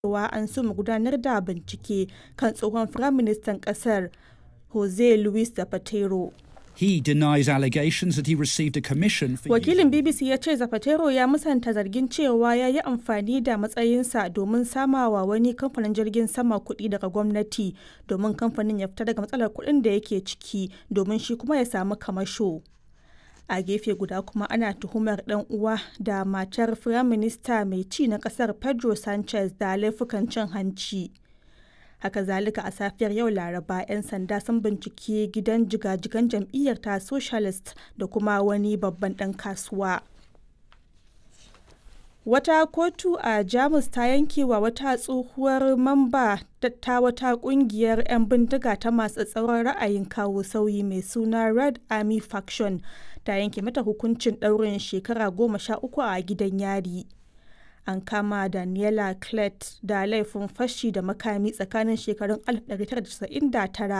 cewa an soma gudanar da bincike kan tsohon Firaministan ƙasar Jose Luis Zapatero. He denies allegations that he received a commission for Wakilin BBC ya ce Zapatero ya musanta zargin cewa ya yi amfani da matsayinsa domin samawa wani kamfanin jirgin sama kuɗi daga gwamnati domin kamfanin ya fita daga matsalar kuɗin da yake ciki domin shi kuma ya samu kamasho. A gefe guda kuma ana tuhumar ɗan uwa da matar Firaminista mai ci na ƙasar Pedro Sanchez da laifukan cin hanci. haka zalika a safiyar yau laraba 'yan sanda sun binciki gidan jigajigan jam'iyyar ta socialist da kuma wani babban dan kasuwa wata kotu a jamus ta yanke wa wata tsohuwar mamba ta wata kungiyar 'yan bindiga ta masu tsauran ra'ayin kawo sauyi mai suna red army faction ta yanke mata hukuncin ɗaurin shekara goma sha uku a gidan yari an kama Daniela Clet da laifin fashi da makami tsakanin shekarun 1999